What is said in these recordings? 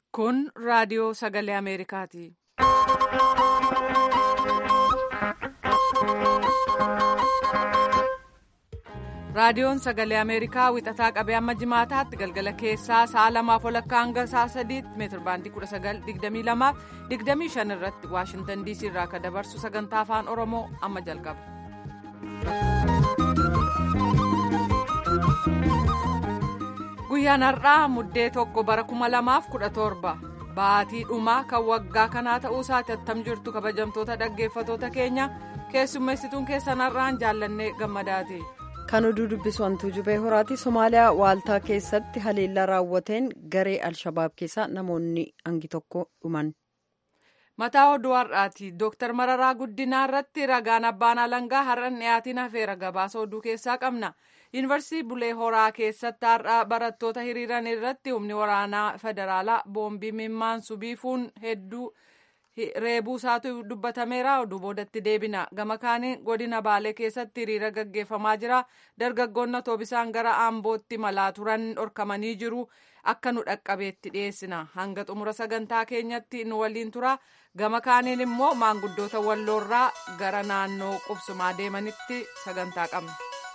Kun raadiyoo sagalee Ameerikaati. Raadiyoon sagalee Ameerikaa wixataa qabee amma jimaataatti galgala keessaa sa'a lamaaf walakkaa hanga sa'a sadiitti meetir baandii 1922 25 irratti Waashintan DC irraa akka dabarsu sagantaa afaan Oromoo amma jalqaba. Guyyaan har'aa muddee tokko bara 2017 baatii dhumaa kan waggaa kanaa ta'uu isaati attam jirtu kabajamtoota dhaggeeffatoota keenya keessummeessituun keessan har'aan jaallannee gammadaati. kan oduu dubbisu hantuu jubee horaati somaaliyaa waaltaa keessatti haleellaa raawwateen garee alshabaab keessaa namoonni hangi tokko dhuman. mataa oduu har'aati dooktar mararaa guddinaa irratti ragaan abbaan alangaa har'an dhiyaatiin hafeera gabaasa oduu keessaa qabna yuunivarsiitii bulee horaa keessatti har'a barattoota hiriiran irratti humni waraanaa federaalaa boombii mimmaansu biifuun hedduu. reebuu isaatu dubbatameera oduu boodatti deebina gama kaaniin godina baalee keessatti hiriira gaggeeffamaa jira dargaggoonni otoobisaan gara aambootti malaa turan dhorkamanii jiru akka nu dhaqqabeetti dhiyeessina hanga xumura sagantaa keenyatti nu waliin tura gama kaaniin immoo maanguddoota walloorraa gara naannoo qubsumaa deemanitti sagantaa qabna.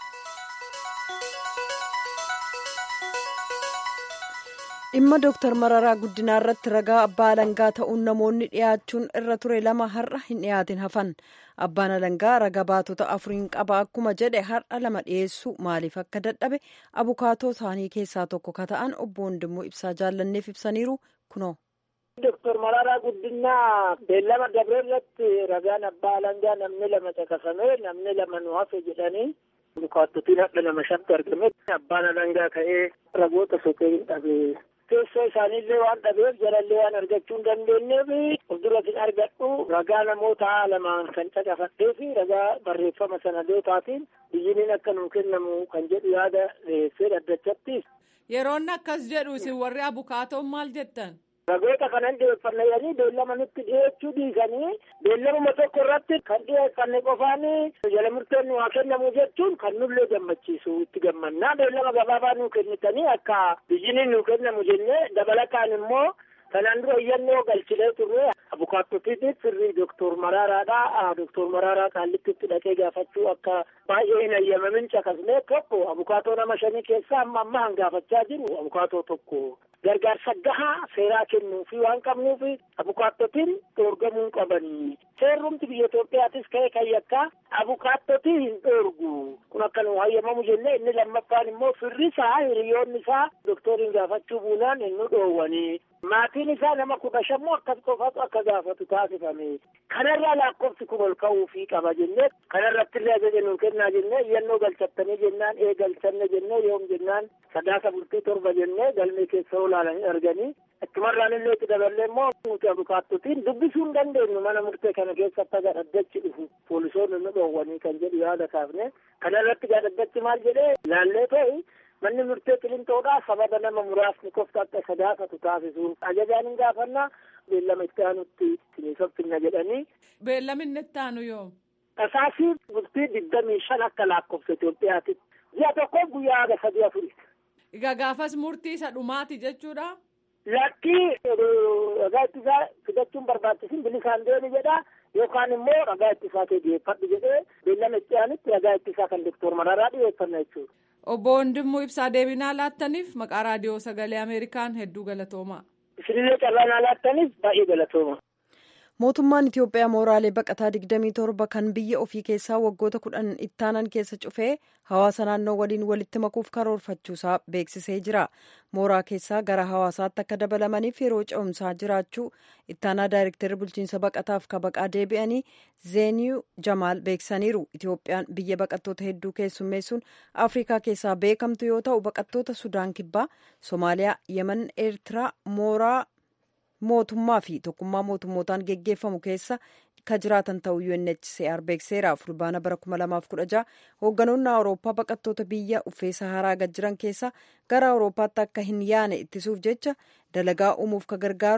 dhimma dooktar mararaa guddinaa irratti ragaa abbaa alangaa ta'uun namoonni dhiyaachuun irra ture lama har'a hin dhiyaatin hafan abbaan alangaa ragaa baatota afuriin qaba akkuma jedhe har'a lama dhiyeessuu maaliif akka dadhabe abukaatoo isaanii keessaa tokko ka ta'an obbo Wandimmoo ibsaa jaallanneef ibsaniiru kunoo. Dooktar Mararaa Guddinaa beellama dabree irratti ragaan abbaa alangaa namni lama caqasame namni lama nu hafe jedhanii abukaattotiin hadha nama shatti argame abbaan alangaa ka'ee ragoota soqee hin dhabe. teessoo isaaniillee waan dhabeef jalallee waan argachuu hin dandeenyeef fuulduratiin argadhu ragaa namoota lamaan kan caqafadhee fi ragaa barreeffama sanadootaatiin biyyiniin akka nuu kennamu kan jedhu yaada dhiyeessee dhaddachatti. Yeroon akkas jedhu isin warri abukaatoon maal jettan? Ragoota kanan dhiyeeffanne jedhanii beellama nutti dhiyeechuu dhiisanii beellamuma tokko irratti kan dhiyeeffanne qofaan jala murteen nu haa kennamu jechuun kan nullee gammachiisu itti gammannaa beellama gabaabaa nuu kennitanii akka biyyiniin nuu kennamu jennee dabalataan immoo kanaan dura iyyannoo galchilee turre abukaattotiitiif firrii doktor Maraaraadha. Doktor Maraaraa qaallittitti dhaqee gaafachuu akka baay'ee hin ayyamamin caqasnee tokko abukaatoo nama shanii keessaa amma amma hangaafachaa jiru abukaatoo tokko. gargaarsa gahaa seeraa kennuu fi waan qabnuuf abukaattotiin dhoorgamuu qabanii seerrumti biyya Itoophiyaatis ka'e kan yakkaa abukaattotii hin dhoorgu kun akka nu hayyamamu jennee inni lammaffaan immoo firrisaa hiriyoonni isaa doktoriin gaafachuu buunaan hin nu dhoowwanii maatiin isaa nama kudha shammoo akkas qofatu akka gaafatu taasifame kanarraa lakkoofsi kun ol ka'uufii qaba jennee kanarratti illee ajaja nuu kennaa jennee iyyannoo galchattanii jennaan ee galchanne jennee yoom jennaan sadaasa bultii torba jennee galmee keessa olaalanii arganii achumarraan illee itti daballee immoo nuti abukaattotiin dubbisuu hin dandeenyu mana murtee kana keessatti aga dhaddachi dhufu poolisoonni nu dhoowwanii kan jedhu yaada kaafne kanarratti dhaddachi maal jedhee laallee ta'e manni murtee qilinxoodhaa sababa nama muraasni qofti akka sadaasatu taasisuuf ajajaan hin gaafannaa beellama itti aanutti siniisoffinna jedhanii. Beellaminni itti aanu yoo. Tasaasii bultii digdamii shan akka lakkoofsa Itoophiyaatti ji'a tokkoof guyyaa haga sadii afuri. Egaa gaafas murtii isa dhumaati jechuudha. Lakkii ragaa ittisaa fidachuun barbaachisin bilisaan deemi jedha yookaan immoo ragaa ittisaa kee dhiyeeffadhu jedhee beellama itti aanutti ragaa ittisaa kan doktor Mararaa dhiyeeffanna jechuudha. Obbo Wandimmoo ibsaa deebinaa laattaniif maqaa raadiyoo sagalee Ameerikaan hedduu galatoomaa. Isinillee carraa laattaniif baay'ee galatooma. mootummaan itiyoophiyaa mooraalee baqataa 27 kan biyya ofii keessaa waggoota kudhan ittaanan keessa cufee hawaasa naannoo waliin walitti makuuf karoorfachuusaa beeksisee jira mooraa keessaa gara hawaasaatti akka dabalamaniif yeroo ce'umsaa jiraachuu ittaanaa daayirektarri bulchiinsa baqataaf kabaqaa deebi'anii zeeniyuu jamaal beeksisaniiru itiyoophiyaan biyya baqattoota hedduu keessummeessuun afrikaa keessaa beekamtu yoo ta'u baqattoota sudaan kibbaa soomaaliyaa yemen eertiraa mooraa mootummaa fi tokkummaa mootummootaan geggeeffamu keessa ka jiraatan ta'uu UNHCR beekseera fulbaana bara 2016 hoogganoonni awurooppaa baqattoota biyya uffee saharaa gad jiran keessa gara awurooppaatti akka hin yaane ittisuuf jecha dalagaa uumuuf ka gargaaru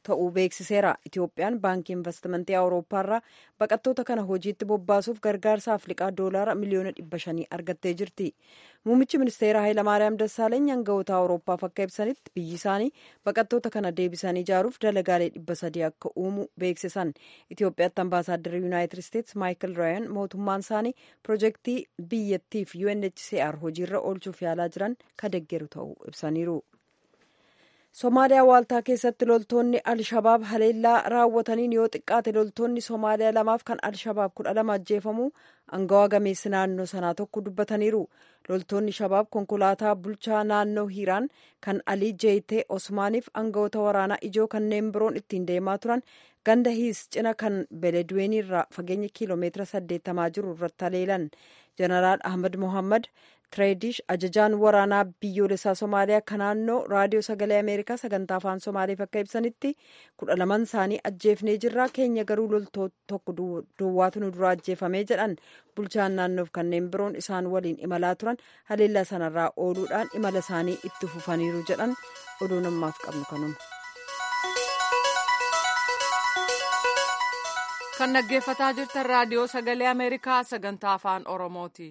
ta'uu beeksiseera itiyoophiyaan baankii investimentii awurooppaarraa baqattoota kana hojiitti bobbaasuuf gargaarsa afrikaa doolaara miliyoona dhibba shanii argattee jirti muummichi ministeera hayilamaariyaam dassaaleeny aangawoota awurooppaaf akka ibsanitti biyyi isaanii baqattoota kana deebisanii ijaaruuf dalagaalee dhibba sadii akka uumu beeksisan itiyoophiyaatti ambaasaadarri yuunaayitid isteetsi maayikil raayan mootummaan isaanii piroojeektii biyyattiif unhcr hojiirra oolchuuf yaalaa jiran ka deggeru ta'uu ibsaniiru. somaaliyaa waaltaa keessatti loltoonni alshabaab haleellaa raawwataniin yoo xiqqaate loltoonni somaaliyaa lamaaf kan alshabaab kudha lama ajjeefamuu angawaa gameessi naannoo sanaa tokko dubbataniiru loltoonni shabaab konkolaataa bulchaa naannoo hiiraan kan alii jeeyitee osmaaniif angawoota waraanaa ijoo kanneen biroon ittiin deemaa turan ganda hiis cina kan beleduweenii irraa fageenya kiiloomeetira saddeettamaa jiru irratti haleelan jeneraal ahmad mohammad tireedish ajajaan waraanaa biyyoolessaa somaaliyaa kan naannoo raadiyoo sagalee ameerikaa sagantaa afaan somaaliif akka ibsanitti kudha laman isaanii ajjeefnee jirra keenya garuu loltoota tokko duwwaatu nu dura ajjeefamee jedhan bulchaan naannoof kanneen biroon isaan waliin imalaa turan haleellaa sanarraa ooluudhaan imala isaanii itti fufaniiru jedhan oduu namaaf qabnu kanuma. kan dhaggeeffataa jirtan raadiyoo sagalee ameerikaa sagantaa afaan oromooti.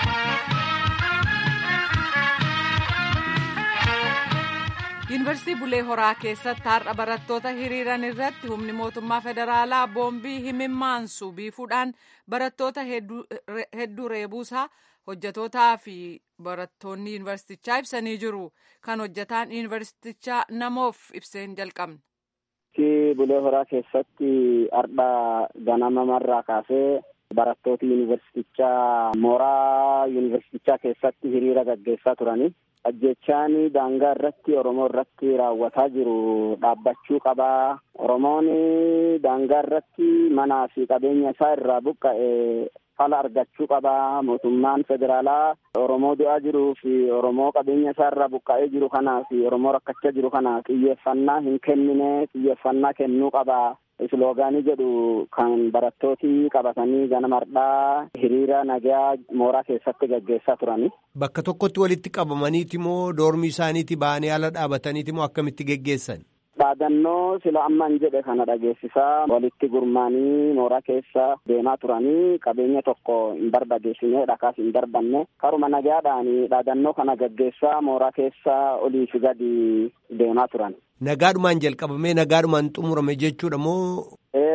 yuunivarsiitii bulee horaa keessatti har'a barattoota hiriiran irratti humni mootummaa federaalaa boombii himimmaansu biifuudhaan barattoota hedduu reebuusaa hojjetootaa fi barattoonni yuunivarsiitichaa ibsanii jiru kan hojjetaan yuunivarsiitichaa namoof ibseen jalqabne. bulee horaa keessatti har'a ganama marraa kaasee barattoota yuunivarsiitichaa mooraa yuunivarsiitichaa keessatti hiriira gaggeessaa turanii. ajjechaan daangaa irratti oromoo irratti raawwataa jiru dhaabbachuu qabaa oromoon daangaa irratti manaa fi qabeenya isaa irraa buqqa'e fala argachuu qabaa mootummaan federaalaa oromoo du'aa jiruu fi oromoo qabeenya isaa irraa buqqa'ee jiru kanaa fi oromoo rakkachaa jiru kana xiyyeeffannaa hin kennine xiyyeeffannaa kennuu qabaa isloogaanii jedhu kan barattooti qabatanii ganama hardhaa hiriira nagaa mooraa keessatti gaggeessaa turani. Bakka tokkotti walitti qabamaniiti moo doormii isaaniiti ba'anii ala dhaabataniiti moo akkamitti geggeessan? Dhaadannoo sila amman jedhe kana dhageessisaa walitti gurmaanii mooraa keessa deemaa turanii qabeenya tokko hin barbadeessine dhakaas hin darbanne karuma nagaadhaan dhaadannoo kana gaggeessaa mooraa keessa olii fi gadi deemaa turan. Nagaadhumaan jalqabamee nagaadhumaan xumurame jechuudha moo?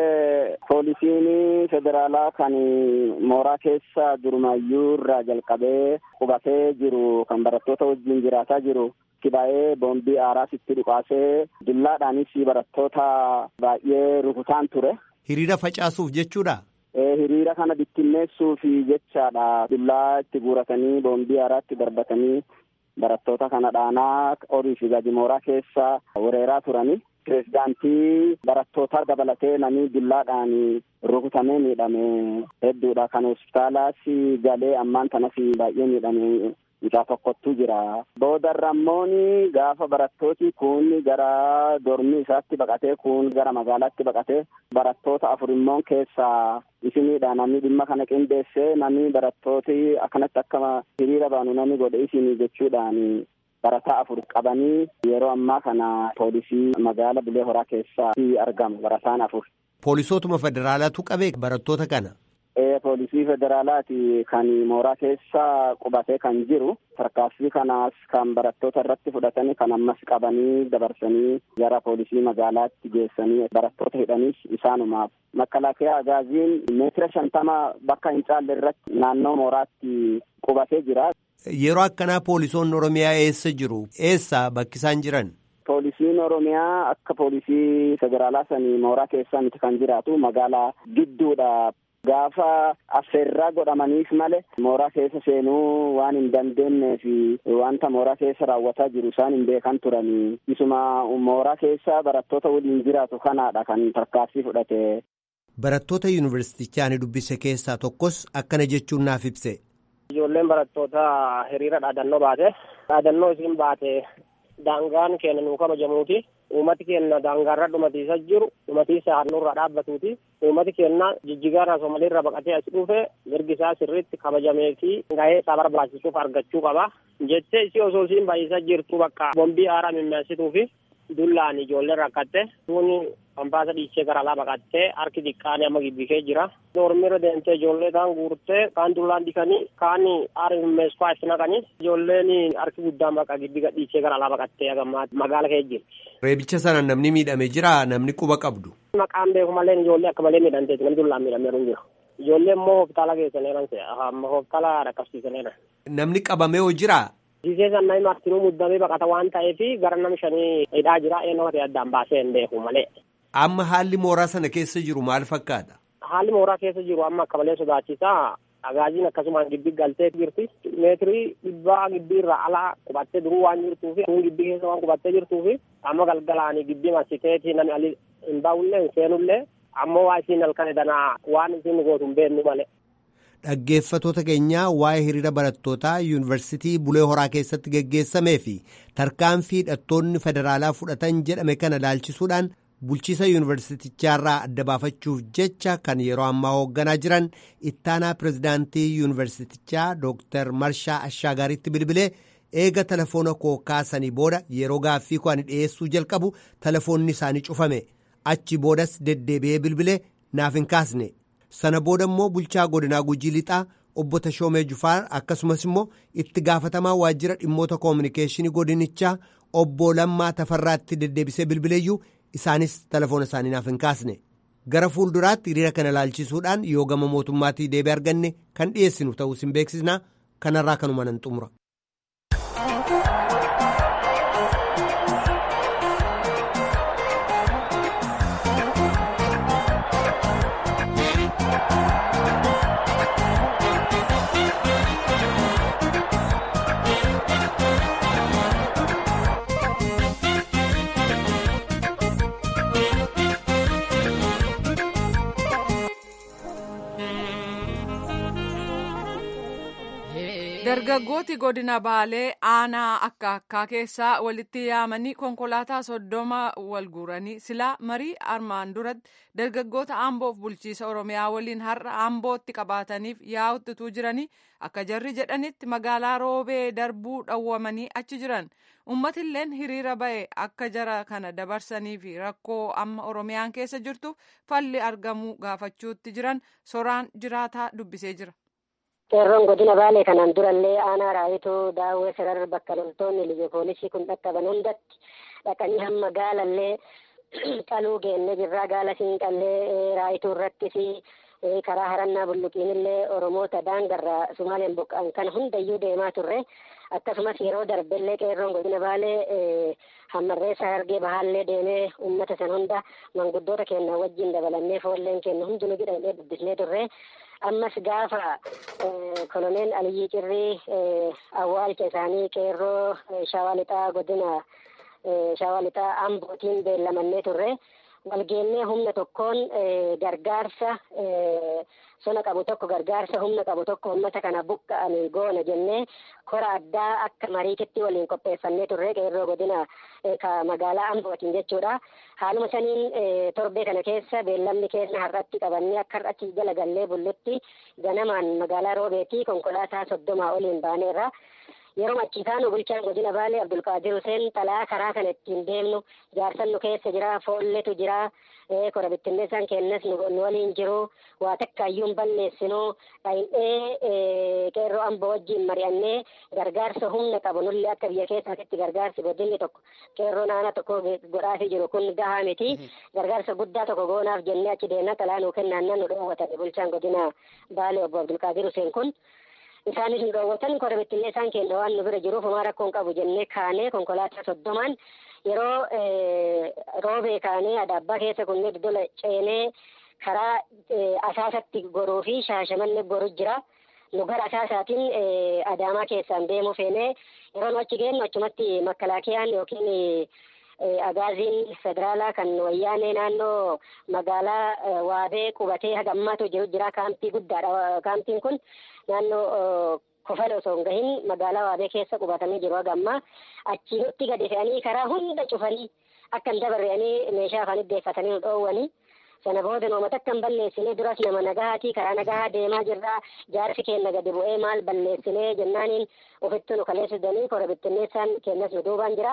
Poolisiin federaalaa kan mooraa keessa durumaayyuu irraa jalqabee qubatee jiru kan barattoota wajjin jiraataa jiru kibaa'ee boombii aaraas itti dhukaasee dullaadhaanis barattoota baay'ee rukutaan ture. Hiriira facaasuuf jechuudha? Hiriira kana bittinneessuuf jechaadha. Dullaa itti guuratanii boombii aaraatti darbatanii barattoota kana dhaanaa olii fi gadi mooraa keessa weeraraa turani. Pireezidaantii barattootaa dabalatee namni dullaadhaan rukutamee miidhame hedduudha. Kan hospitaalaas galee ammaan kanas baay'ee miidhame mucaa tokkottuu jira. Boodarra immoo gaafa barattooti kun gara dormii isaatti baqatee kun gara magaalaatti baqatee barattoota afur immoo keessaa isiniidha namni dhimma kana qindeessee namni barattooti akkanatti akka hiriira baanu namni godhe isinii jechuudhaan barataa afur qabanii yeroo ammaa kana poolisii magaala bulee horaa keessatti argamu barataan afur. Poolisootuma federaalaatu qabee barattoota kana. Poolisii federaalaati kan mooraa keessa qubatee kan jiru tarkaanfii kanaas kan barattoota irratti fudhatanii kan ammas qabanii dabarsanii gara poolisii magaalaatti geessanii barattoota hidhanis isaanumaaf makalaakiyaa agaaziin meetira shantama bakka hin caalle irratti naannoo mooraatti qubatee jira. Yeroo akkanaa poolisoonni Oromiyaa eessa jiru? Eessa bakki isaan jiran? Poolisiin Oromiyaa akka poolisii federaalaa sanii mooraa keessa miti kan jiraatu magaalaa gidduudha. Gaafa affeerraa godhamaniif malee mooraa keessa seenuu waan hin dandeenyee fi wanta mooraa keessa raawwataa jiru isaan hin beekan turanii isuma mooraa keessa barattoota waliin jiraatu kanaadha kan tarkaanfii fudhate. Barattoota yuunivarsiitichaa ani dubbise keessaa tokkos akkana jechuun naaf ibse. Ijoolleen barattoota hiriira dhaadannoo baate dhaadannoo isiin baate daangaan keenya nuu kabajamuuti. Uummati keenya daangaarra dhumatiisa jiru dhumatiisa handhuurra dhaabbatuuti. Uummati keenya jijjigaarraa Soomaliirra baqatee as dhufe mirgi isaa sirriitti kabajamee fi gahee isaa barbaachisuuf argachuu qaba. Jettee isii osoo isiin baay'isaa jirtu bakka bombii aaraa mimmeessituu fi dullaan ijoollee rakkatte tuuni ambaasa dhiichee gara alaa baqattee harki xiqqaan amma gibbikee jira. Dormiirra deemtee ijoollee kaan guurtee kaan dullaan dikanii kaan arimmeesfaa itti naqanii ijoolleen harki guddaan baqa gibbi gadhiichee gara alaa baqattee agammaa magaala kee jirti. Reebicha sana namni miidhame jira namni quba qabdu. Maqaan beeku malee ijoollee akka malee miidhamteeti namni dullaan miidhamee hin jiru. Ijoollee immoo hospitaala geessaneeran amma hospitaala dhaqqabsiisaneera. Namni qabamee hoo jiraa? Gisee sannaayi martinuu muddamee baqata waan ta'eef gara nama shanii hidhaa jira eenyuma ta'e addaan baasee hin beeku malee. Amma haalli mooraa sana keessa jiru maal fakkaata? Haalli mooraa keessa jiru amma akka malee sodaachisaa. Agaaziin akkasumaan gibbii galtee jirti. Meetirii dhibbaa gibbii irraa alaa qubattee duruu waan jirtuu fi kun gibbii keessa waan qubattee jirtuu fi amma galgalaanii gibbii marsiteeti namni ali hin baawullee hin seenullee ammoo waa isiin halkan danaa waan isiin gootu hin beeknu malee. Dhaggeeffatoota keenyaa waa'ee hiriira barattootaa yuunivarsiitii Bulee Horaa keessatti geggeessamee fi tarkaanfii hidhattoonni federaalaa fudhatan jedhame kana ilaalchisuudhaan bulchiisa yuunivarsiitichaarraa adda baafachuuf jecha kan yeroo ammaa hoogganaa jiran ittaanaa pirezidaantii yuunivarsiitichaa Dr. Marshaa Ashaagaaritti bilbilee eega telefoona koo kaasanii booda yeroo gaaffii koo ani dhiyeessuu jalqabu telefoonni isaanii cufame achi boodas deddeebi'ee bilbilee naaf hin kaasne. sana booda immoo bulchaa godinaa gujii lixaa obbo Tashoomee Jufaar akkasumas immoo itti gaafatamaa waajjira dhimmoota koominikeeshinii godinichaa obbo Lammaa Tafarraatti deddeebisee bilbileeyyuu isaanis telefoona isaanii naaf hin kaasne gara fuulduraatti hiriira kana ilaalchisuudhaan yoo gama mootummaatii deebii arganne kan dhiyeessinu ta'us hin beeksisnaa kanarraa kanuma nan xumura. dargaggooti godina baalee aanaa akka akkaa keessaa walitti yaamanii konkolaataa soddoma wal guuranii silaa marii armaan duratti dargaggoota aamboof bulchiisa oromiyaa waliin har'a aambootti qabaataniif yaa'uttituu jiranii akka jarri jedhanitti magaalaa roobee darbuu dhawwamanii achi jiran ummatilleen hiriira ba'e akka jara kana dabarsanii fi rakkoo amma oromiyaan keessa jirtu falli argamuu gaafachuutti jiran soraan jiraataa dubbisee jira. qeerroon godina baalee kanaan durallee aanaa raayituu daawwee sarar bakka loltoonni liyya poolisii kun dhaqqaban hundatti dhaqanii hamma gaalallee qaluu geenne jirraa gaala siinqallee raayituu irrattis karaa harannaa bulluqiinillee oromoota daangarraa sumaaleen buqqa'an kan hundayyuu deemaa turre akkasumas yeroo darbellee qeerroon godina baalee hammarreessa hargee bahaallee deemee ummata san hunda manguddoota keenya wajjin dabalannee foolleen keenya hundinuu jedhamee dubbisnee turre ammas gaafa koloneel Aliyyii Cirrii awwaalcha isaanii qeerroo shawaa lixaa godina shawaa lixaa ambootiin beellamannee turre walgeennee humna tokkoon gargaarsa sona qabu tokko gargaarsa humna qabu tokko uummata kana buqqa'anii goona jennee kora addaa akka mariititti waliin qopheeffannee turre qeerroo godina magaalaa ambootiin jechuudha. Haaluma saniin torbee kana keessa beellamni keenya har'atti qabannee akka har'atti jala gallee bullutti ganamaan magaalaa roobeetii konkolaataa soddomaa oliin baaneerra. yeroo achiitaan bulchaan godina baalee abdulqaadir huseen xalaa karaa kana ittiin deemnu jaarsan nu keessa jira foolletu jira kora bittinneessaan kennas nu waliin jiru waa takkaayyuun balleessinu dhayin'ee qeerroo amboo wajjiin mari'annee gargaarsa humna qabu nulli akka biyya keessaatitti gargaarsi godinni tokko qeerroo naana tokko godhaafi jiru kun gahaa miti gargaarsa guddaa tokko goonaaf jennee achi deemna xalaa nuu kennaannan nu dhoowwatan bulchaan godina baalee obbo abdulqaadir huseen kun isaanis nu dhoowwatan kora bittinneessaan keenya waan nu bira jiruuf homaa rakkoon qabu jennee kaanee konkolaataa soddomaan yeroo roobee kaanee adaabbaa keessa kunnee dodola ceenee karaa asaasatti goruu fi shaashamanne goru jira nu gara asaasaatiin adaamaa keessaan deemuu feenee yeroo nu achi geenyu achumatti makkalaakiyaan yookiin agaaziin federaalaa kan wayyaanee naannoo magaalaa waabee qubatee hagammaatu jiru jira kaampii guddaadha kaampiin kun naannoo kofala osoo hin gahin magaalaa waabee keessa qubatanii jiru hagammaa achii nutti gadi fe'anii karaa hunda cufanii akka hin dabarre'anii meeshaa afaan iddeeffatanii nu dhoowwanii sana booda nooma takka hin balleessine duras nama nagahaatii karaa nagahaa deemaa jirra jaarsi keenya gadi bu'ee maal balleessine jennaaniin ofitti nu kaleessisanii kora bittinneessaan kennas nu duubaan jira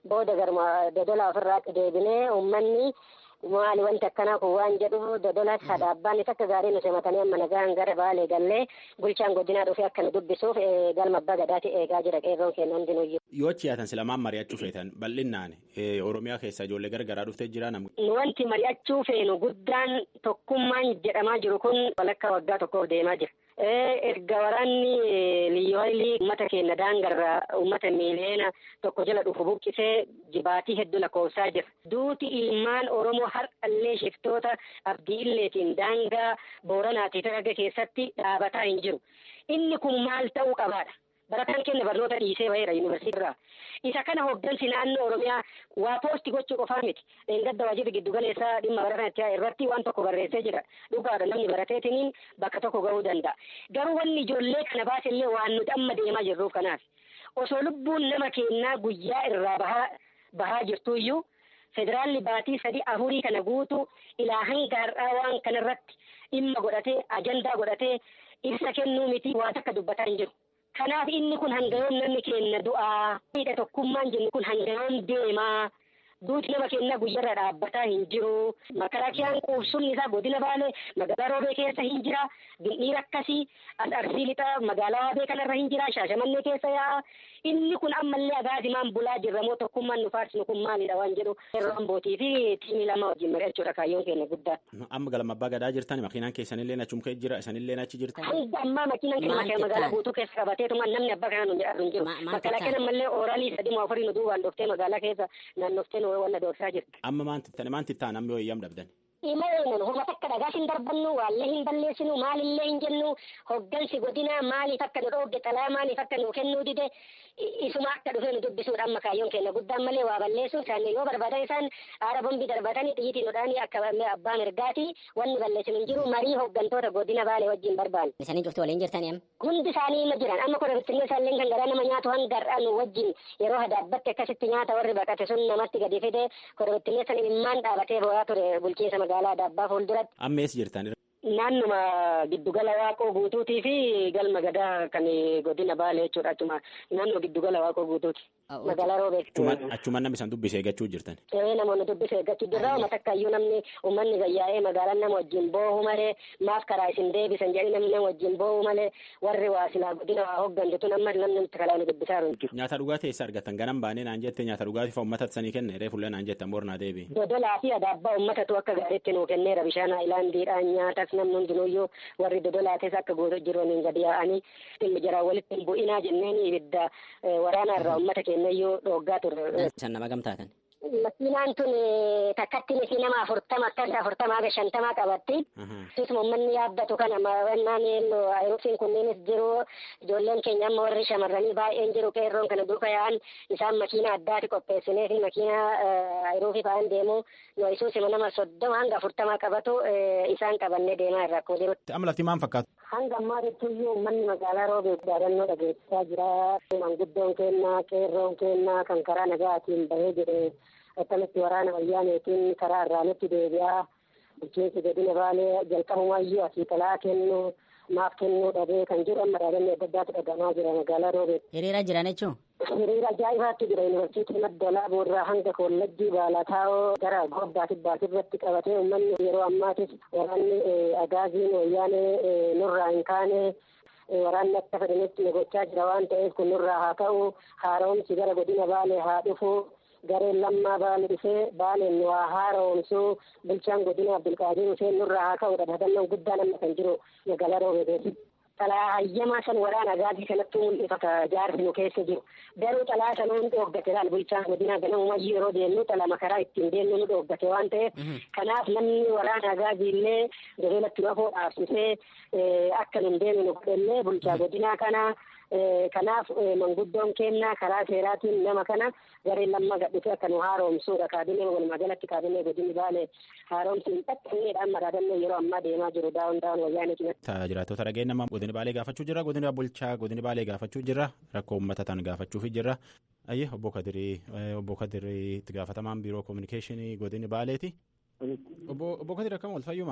booda garuma dodola ofirraa deebinee uummanni maali wanti akkanaa kun waan jedhu dodola sadaabbaan isa akka gaarii nu simatanii amma nagaan gara baalee gallee bulchaan godinaa dhufee akka nu dubbisuuf galma abbaa gadaati eegaa jira qeerroon keenya hundinuyyuu. Yoo achi yaatan silamaan mari'achuu feetan bal'inaan Oromiyaa keessa ijoollee garagaraa dhuftee jira nam. Wanti mari'achuu feenu guddaan tokkummaan jedhamaa jiru kun walakkaa waggaa tokkoof deemaa jira. erga waraanni liyyooyilii uummata keenya daangarraa uummata miiliyoona tokko jala dhufu buqqisee jibaatii hedduu lakkoofsaa jira. Duuti ilmaan Oromoo har'allee shiftoota abdii illeetiin daangaa booranaatii targa keessatti dhaabataa hin jiru. Inni kun maal ta'uu qabaadha? Barataan keenya barnoota dhiisee baheera yuunivarsiitii irraa. Isa kana hooggansi naannoo Oromiyaa waa poosti gochuu qofaa miti. Dheengadda waajjirri giddu galeessaa dhimma barataan itti irratti waan tokko barreessee jira. Dhugaadha namni barateetiniin bakka tokko gahuu danda'a. Garuu wanni ijoollee kana baasillee waan nuti amma deemaa jirruuf kanaaf. Osoo lubbuun nama keenyaa guyyaa irraa bahaa bahaa jirtuyyuu federaalli baatii sadii afurii kana guutuu ilaa hanga har'aa waan kanarratti dhimma godhatee ajandaa godhatee ibsa kennuu miti waa takka dubbataa hin jiru. Kanaaf inni kun hangayoon namni keenya du'aa. Miidha tokkummaan jennu kun hangayoon deemaa. Duuti nama keenya guyyarra dhaabbataa hin jiru. Makalaakiyaan quubsumni isaa godina Baalee magaalaa Roobee keessa hin jira. Bindhiira akkasii Arsii lixaa magaalaa Waabee kanarra hin jira. Shaashamannee keessa yaa'a. Inni kun ammallee agaasimaan bulaa jirra moo tokkummaan nu faarsinu kun maalidha waan jedhu. Yeroo ambootii fi tiimii lama wajjin mari'achuudha kaayyoon keenya guddaa. Amma galma abbaa gadaa jirtan makiinaan keessanillee achum kee jira isanillee achi jirtan. Hanga ammaa makiinaan keenya magaalaa guutuu keessa qabateetuma namni abbaa kana nu jedhu hin jiru. Makalaakiyaan ammallee ooraalii sadii moo afurii nu duubaan dhoftee magaalaa keessa naannoftee nu wanna doorsaa jirti. Amma maanti maanti ta'an amma yoo eeyyam dhabdan. Immoo homa takka dhagaa hin darbannu waallee hin balleessinu maalillee hin jennu hoggansi godinaa maaliif akka nu dhoogge xalaa maaliif akka nu kennuu dide isuma akka dhufee nu dubbisuudha amma kaayyoon keenya guddaan malee waa balleessu isaan yoo barbaadan isaan aara bombii darbatanii xiyyiitii nudhaanii akka abbaa mirgaati wanni balleessinu hin jiru marii hoggantoota godina baalee wajjin barbaanne. Isanii cuftu waliin jirtanii amma. Hundi isaanii ma jiran amma kora bittinnee isaallee kan garaa nama nyaatu hanga har'aa nu wajjin yeroo hadaabbatti akkasitti nyaata warri baqate sun namatti gadi fide kora bittinnee san imimmaan dhaabatee bo'aa ture bulchiinsa magaalaa daabbaa fuulduratti. Amma eessa jirtan? Naannuma giddugala waaqoo guutuutii fi galma gadaa kan godina baalee jechuudha achuma naannoo giddugala waaqoo guutuuti. Magaalaa Roobee. Achumaan namni isaan dubbisee eeggachuu jirtan. Ee namoonni dubbisee eeggachuu jirra uummata akkaayyuu namni uummanni gayyaa'ee magaalaan nama wajjin boohu malee maaf karaa isin deebisan jedhanii namni nama wajjin boohu malee warri waa silaa godina waa hooggantu tun amma namni nutti kalaa nu dubbisaa jiru. Nyaata dhugaatii eessa argattan ganam baanee naan jette nyaata dhugaatii fa uummata sanii kenne reefullee naan jettan boornaa deebi. Dodolaa fi adaabbaa uummatatu akka gaariitti nuu kenneera bishaan haayilaandiidhaan nyaatas namni hundinuyyuu warri dodolaates akka guutuu jiraniin gadi yaa'anii jiraan walitti hin bu'inaa jenneen ibidda waraanaa irraa uummata kennayyuu dhooggaa turre. San nama gamtaatan. Makiinaan tun takkatti miti nama afurtama akkas afurtamaa ga shantamaa qabatti. Isuma uummanni yaabbatu kana mawannaan ayiruufiin kunneenis jiru ijoolleen keenya amma warri shamarranii baay'een jiru qeerroon kana duuka yaa'an isaan makiina addaati qopheessinee fi makiina ayiruufii fa'aan deemu nu isuusima nama soddoma hanga afurtamaa qabatu isaan qabannee deemaa irra akkuma jirutti. Amma lafti maal fakkaatu? Hanga ammaatitti iyyuu uummanni magaalaa roobee yaadannoo dhageessisaa jira. Manguddoon keenyaa qeerroon keenyaa kan karaa nagaatiin bahee jedhe akkamitti waraana wayyaaneetiin karaa irraa nutti deebi'aa. Bulchiinsi godina baalee jalqabumayyuu asii talaa kennu maaf kennuu dhabee kan jiru amma dhaabannoo adda addaatu dhagahamaa jira magaalaa roobee. Hiriira jiran jechuun. Hiriira ajaa'ibaatti jira yuunivarsiitii madda boorraa hanga kollajjii baalaataawoo gara gobbaa tibbaati irratti qabatee uummanni yeroo ammaatis waraanni agaaziin wayyaanee nurraa hin kaane waraanni akka fedhanitti gochaa jira waan ta'eef kun nurraa haa ta'u haaromsi gara godina baalee haa dhufu gareen lammaa baale dhufee baaleen waa haaromsuu bulchaan godina abdulqaadir huseen nurraa haa ka'udha dhaadannoo guddaan amma kan jiru magaalaa roobeeteeti. Xalaa hayyamaa san waraana agaazii kanatti mul'ifata jaarsi nu keessa jiru. Garuu xalaa sanuu nu dhooggate laal bulchaan godina ganamumayyuu yeroo deemnu xala makaraa ittiin deemnu nu dhooggate waan ta'eef kanaaf namni waraana agaazii illee gabeelatti nu afoo dhaabsisee akka nun deemnu nu godhellee bulchaa godinaa kanaa kanaaf manguddoon kennaa karaa seeraatiin nama kana gareen lamma gadhite akka nu haaromsuudha kaabinee walumaa galatti kaabinee godinni baale haaromsi hin xaqqanneedha amma dhaadannoo yeroo ammaa deemaa jiru daawun daawun wayyaanee cinatti. Jiraattota dhageen nama godini baalee gaafachuu jira godina bulchaa godini baalee gaafachuu jira rakkoo uummata tan gaafachuufi jira ayyee obbo Kadirii obbo Kadirii itti gaafatamaan biiroo koominikeeshinii godini baaleeti. Obbo Kadir akkam ol fayyuma?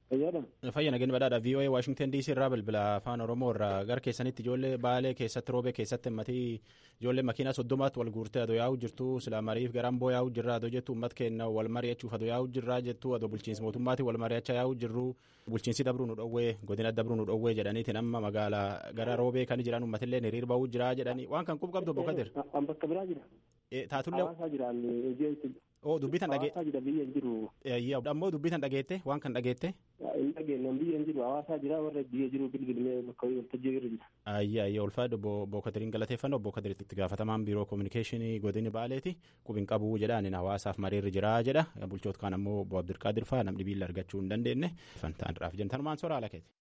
Fayya nageen badhaadha VOA Washington DC irraa bilbila afaan Oromoo irraa gara keessanitti ijoollee baalee keessatti roobee keessatti himmatii ijoollee makiinaa soddomaatti wal guurtee adoo yaa'u jirtu silaa mariif garaan boo yaa'u jirra adoo jettu uummat kenna wal mari'achuuf adoo yaa'u jirra jettu adoo bulchiinsi mootummaati wal mari'achaa yaa'u jirru bulchiinsi dabruu nu dhowwee godina dabruu nu dhowwee jedhaniitiin amma magaalaa gara roobee kan jiran uummatillee hiriir ba'uu jira jedhanii waan kan qub qabdu obbo Kadir. Bakka biraa jira. Taatullee. Hawaasaa jiraan hojii Oo dubbitan dhagee. Hawaasaa jira biyya hin jiru. Ammoo dubbitan dhageette waan kan dhageette. Hin dhageenye biyya hin jiru hawaasaa jira warra biyya jiru bilbilee bakka waltajjii irra jira. Ayyaa ayyaa ulfaadhu obbo Kadiriin galateeffannoo obbo Kadiriitti itti gaafatamaan biiroo koominikeeshinii godini baaleeti qubin qabuu jedhaan hawaasaaf mariirri jira jedha bulchoota kaan ammoo obbo Abdulqaadir fa'aa namni biilla argachuu hin dandeenye fantaan irraaf jentan soraa ala keeti.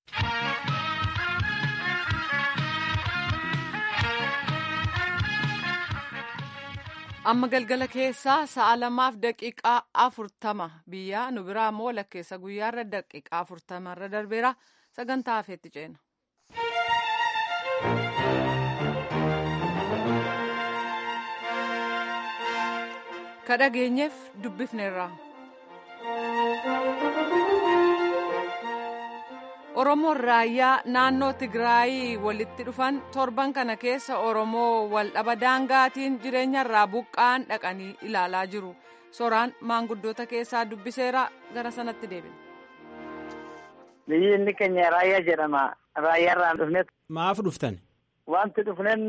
amma galgala keessaa sa'a lamaaf daqiiqaa afurtama biyya nu biraa immoo lakkeessa guyyaarra daqiiqaa afurtamarra darbeera sagantaa hafeetti ceena. kadhageenyeef dubbifneerra. Oromoon raayyaa naannoo Tigraayii walitti dhufan torban kana keessa Oromoo waldhaba daangaatiin jireenyarraa buqqaan dhaqanii ilaalaa jiru. Soraan maanguddoota keessaa dubbiseera gara sanatti deebina. Biyyi inni keenya raayyaa jedhama. Raayyaarraan dhufne. Maaf dhuftan? Wanti dhufneen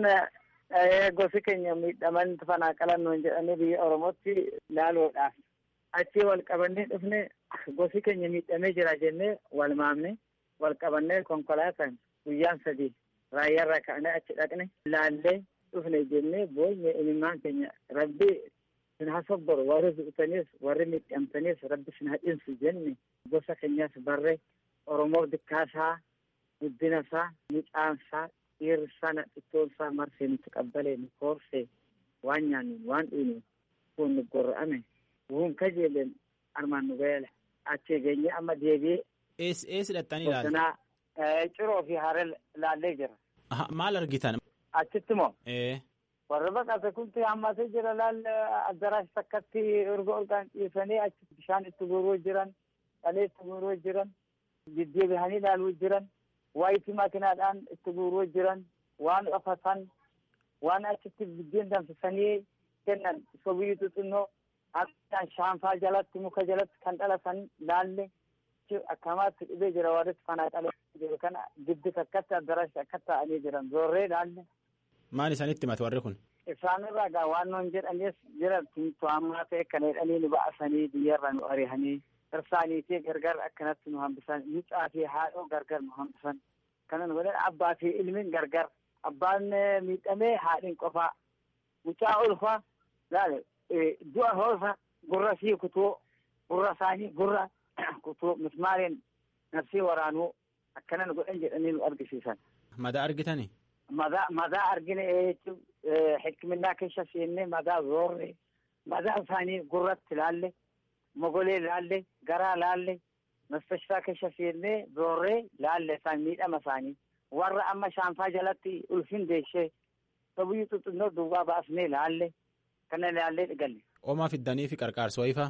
gosi keenya miidhaman fanaaqalan nuun jedhanii biyya Oromootti ilaaluudhaaf. Achii wal qabannee dhufne gosi keenya miidhamee jira jennee wal maamne. wal qabannee konkolaataan guyyaan sadii raayyaarraa ka'anii achi dhaqne ilaallee dhufne jennee boonye imimmaan keenya rabbi sin hasobboru warri du'utanis warri miidhamtanis rabbi sin hadhinsu jenne gosa keenyas barre oromoof dikkaasaa guddinasaa micaansaa dhiirsaa nadhittoonsaa marsee nutti qabbalee nu koorsee waan nyaannu waan dhiinu kun nu gorra'ame wuun kajeelen armaan nu ga'eele achii geenye amma deebi'ee Ees hidhattanii ilaalu? Bosonaa ciroo fi haree laallee jira. Maal argitan? Achitti moo? Warri baqate kunti hammatee jira laalle addaraas takkatti erga olkaan dhiisanii achi bishaan itti guuruu jiran, dhalee itti guuruu jiran, deddeebi'anii ilaaluu jiran, waayitii makiinaadhaan itti guuruu jiran, waan qafatan, waan achitti biddeen danfisanii kennan sobiyyuu xixinnoo akka shaanfaa jalatti muka jalatti kan dhalatan laalle. akkamaatti dhibee jira warri fanaaqalee jiru kana giddi takkatti addaraatti akka ta'anii jiran zoorree laalle. Maal isaanitti himatu warri kun? Isaanirraa gaa waan nuun jedhanis jira to'ammaa ta'e kan jedhanii nu ba'asanii biyyarra nu ari'anii irsaanii fi gargar akkanatti nu hambisan mucaa fi haadhoo gargar nu hambisan kana nu godhan abbaa fi ilmiin gargar abbaan miidhamee haadhiin qofaa mucaa ulfa laale du'a hoosa gurra sii kutuu gurra isaanii gurra kutuu mismaariin nafsii waraanuu akkana nu godhan jedhanii nu argisiisan. Madaa argitani? Madaa madaa argine jechuun hikminnaa keessa seenne madaa zoorre madaa isaanii gurratti laalle mogolee laalle garaa laalle mastashfaa keessa seenne zoorree laalle isaan miidhama isaanii warra amma shaanfaa jalatti ulfin deeshee sabuyyuu xuxinnoo duwwaa baasnee laalle kana laallee dhigalle. Oomaa fiddanii fi qarqaarsa wayifaa?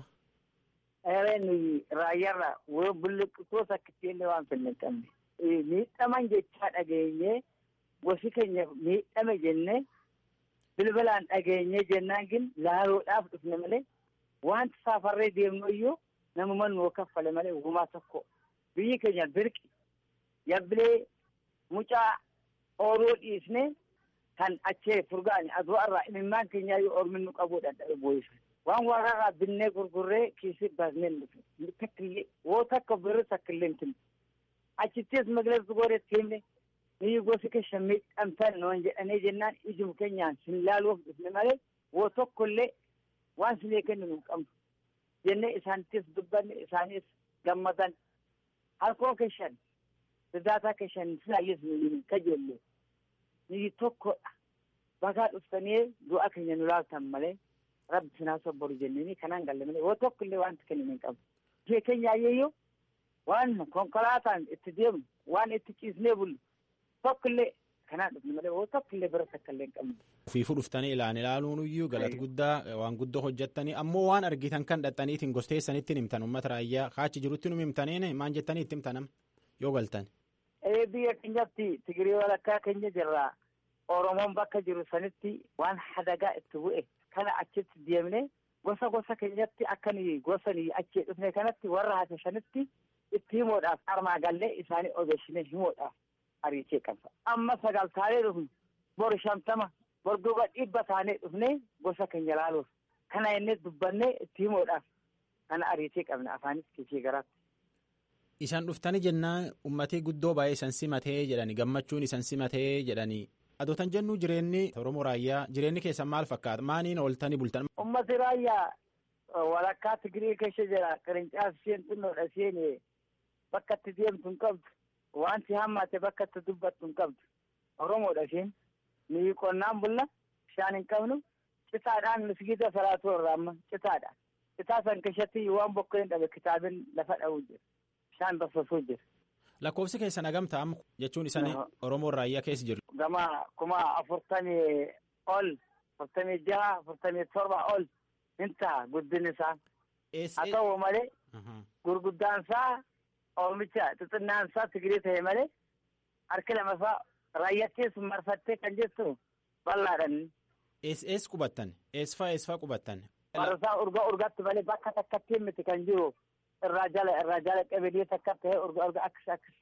nuyi raayyaarra woo bulluqitoos akkatti illee waan fenne hin qabne. Miidhaman jechaa dhageenye gosi keenya miidhame jenne bilbilaan dhageenye jennaan gin laaluudhaaf dhufne malee wanti saafarree deemnu iyyuu namuma nuu kaffale malee uumaa tokko biyyi keenya birqi yabbilee mucaa ooluu dhiisne kan achee furgaani aduu irraa imimmaan keenyaa yoo ormi nu qabuu danda'e boo'isa. waan waraqaa binnee gurgurree kiisii baasnee dhufe takkillee woo takka birri takkillee hin kennu achittis magaleessu godhetti himne niyyi gosi keessa miidhamtan noon jedhanii jennaan ijum keenyaan sin laaluuf dhufne malee woo tokkollee waan sinee kennu nu qabnu jennee isaanittis dubbanne isaanis gammadan halkoo keessan sidaataa keessan silaayyis nu kajeelle niyyi tokkodha bagaa dhuftanii du'a keenya nu laaltan malee rabbi sinaa sobboru jennanii kanaan galle malee woo tokkollee wanti kennu hin qabu. Biyya keenya ayyeeyyoo waan konkolaataan itti deemnu waan itti ciisnee bullu tokkollee kanaa dhufne malee waan tokko illee bira takka illee hin qabne. Fiifuu dhuftanii ilaan ilaaluun iyyuu galata guddaa waan guddoo hojjettanii ammoo waan argitan kan dhaxxaniitiin gosteessanitti himtan uummata raayyaa kaachi jirutti nu himtaniin maan jettanii itti himtanam yoo galtan. Ee biyya keenyatti Tigirii walakkaa keenya jirra. Oromoon bakka jiru sanitti waan hadagaa itti bu'e kana achitti deemne gosa gosa keenyatti akkan gosanii achi dhufne kanatti warra hafe sanitti itti himuudhaaf armaa gallee isaanii odeessine himuudhaaf ariichee qabna. Amma sagal taanee dhufne bor shantama bor duuba dhibba taanee dhufne gosa keenya laaluuf kana inni dubbannee itti himuudhaaf kana ariichee qabna afaanis kiisii garaatti. Isaan dhuftanii jennaan uummatii guddoo baay'ee isan simatee jedhani gammachuun isan simatee jedhani adootan jennu jireenyi Oromoo raayyaa jireenyi keessan maal fakkaata maaniin ooltanii bultan. Ummati raayyaa walakkaa Tigirii keessa jira qirincaafi isheen xinnoodha isheen bakka itti deemtu hin qabdu wanti hammaate bakka itti dubbattu hin qabdu Oromoodha isheen nuyi qonnaan bulla bishaan hin qabnu citaadhaan misgiida salaatu irraa amma citaadhaan citaa san keessatti waan bokkoo hin dhabe kitaabin lafa dha'uu jira bishaan basaasuu jira. Lakkoofsi keessan hagamtaa amma jechuun isaanii Oromoo raayyaa keessa jiru. Gama kuma afurtamii ol afurtamii jaha afurtamii torba ol hin ta'a guddin isaa. Haa ta'u malee gurguddaan isaa oomicha xixinnaan isaa Tigirii ta'e malee harki lama isaa raayyattis marfattee kan jettu bal'aadhaan. Ees qubattan eesfaa eesfaa qubattan. Marsaa urga urgatti malee bakka takkatti miti kan jiru. irraa jala irraa jala qabeelii takka ta'e urga urga akkas akkas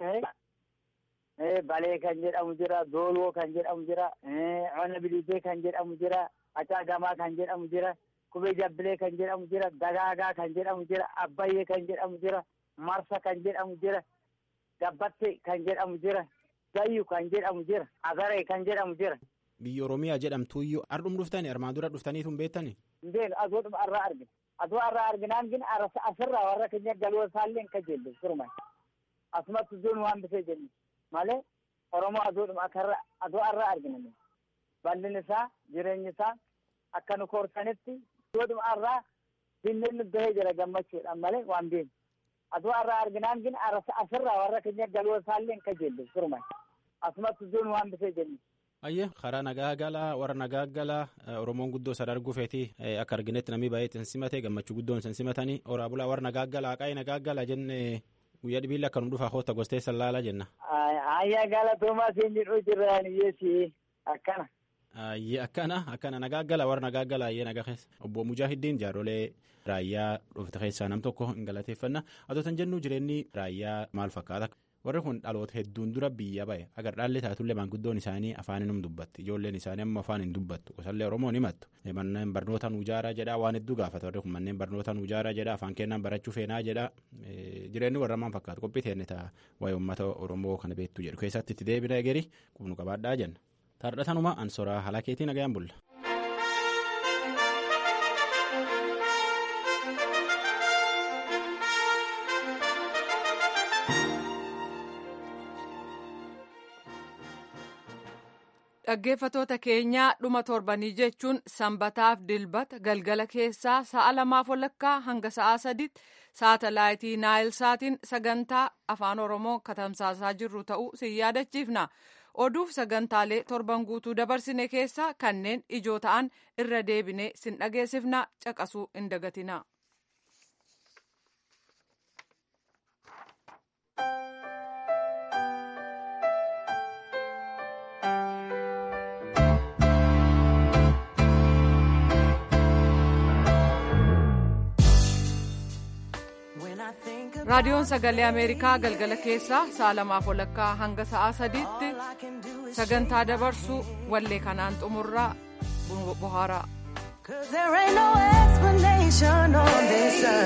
ta'e balee kan jedhamu jira dooloo kan jedhamu jira ona bilidee kan jedhamu jira acaagamaa kan jedhamu jira kubee jabbilee kan jedhamu jira dagaagaa kan jedhamu jira abbayyee kan jedhamu jira marsa kan jedhamu jira gabbatte kan jedhamu jira gayyu kan jedhamu jira agaree kan jedhamu jira. Biyya Oromiyaa jedhamtuyyuu ardhum dhuftani armaan dura dhuftaniitu hin beektani. Hin beeknu aduudhuma arraa argina. aduu arraa arginaan gin asirraa warra keenya galuu isaallee ka jelle firman asumatti duun waan bifee jenni malee oromoo aduudhuma akarra aduu arraa arginame bal'in isaa jireenyi isaa akka nu koorsanitti aduudhuma arraa dinneen nu bahee jira gammachuudhaan malee waan beenu aduu arraa arginaan gin asirraa warra keenya galuu isaallee ka jelle firman asumatti duun waan bifee jenni. Ayyee karaa nagaa galaa warra nagaa galaa Oromoon guddoo sada arguu feeti akka arginetti namni baay'ee isin simate gammachuu guddoon isin simatanii horaa bulaa warra nagaa galaa qaayee nagaa galaa jenne guyyaa dhibiilla akka nu dhufa hoota gostee sallaalaa jenna. Ayyaa galatoomaa siin jedhuu jirraan iyyeesi akkana. Ayyee akkana akkana nagaa galaa warra nagaa galaa ayyee nagaa keessa obbo Mujaahiddin jaarolee raayyaa dhufte keessaa nam tokko hin galateeffanna adootan jennu jireenyi raayyaa maal fakkaata. warri kun dhaloota hedduun dura biyya ba'e agar dhaalli taatullee maanguddoon isaanii afaan hin dubbatti ijoolleen isaanii amma afaan hin dubbattu gosallee oromoon himattu manneen barnoota nu ijaaraa jedha waan hedduu gaafata warri kun manneen barnoota nu ijaaraa jedha afaan kennaan barachuu feenaa jedha jireenyi warra maan fakkaatu qophii teenne ta'a waa'ee uummata oromoo kana beektu jedhu keessatti itti deebina egerii qubnu qabaadhaa jenna tardhatanuma ansoraa halakeetii nagayaan bulla. Dhaggeeffatoota keenyaa dhuma torbanii jechuun sanbataaf dilbata galgala keessaa sa'a lamaaf walakkaa hanga sa'a sadiitti saatalaayitii naayilsaatiin sagantaa afaan oromoo katamsaasaa jirru ta'uu sin yaadachiifna. Oduuf sagantaalee torban guutuu dabarsine keessaa kanneen ijoo ta'an irra deebinee sin dhageessifna caqasuu hin dagatina. raadiyoon sagalee ameerikaa galgala keessaa sa'a lamaaf walakkaa hanga sa'a sadiitti sagantaa dabarsu wallee kanaan xumurraa bohaaraa. Cause there ain't no explanation on this earth.